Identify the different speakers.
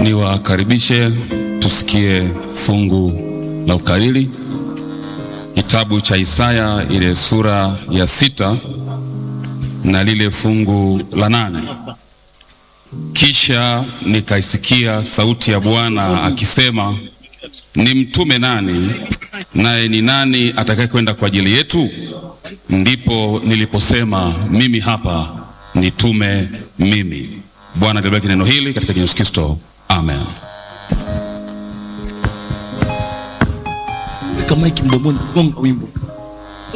Speaker 1: Niwakaribishe tusikie fungu la ukariri, kitabu cha Isaya ile sura ya sita na lile fungu la nane. Kisha nikaisikia sauti ya Bwana akisema, ni mtume nani? Naye ni nani atakaye kwenda kwa ajili yetu? Ndipo niliposema mimi hapa, nitume mimi. Bwana alibariki neno hili katika jina la Yesu Kristo, amen.
Speaker 2: Weka maiki mdomoni, gonga wimbo.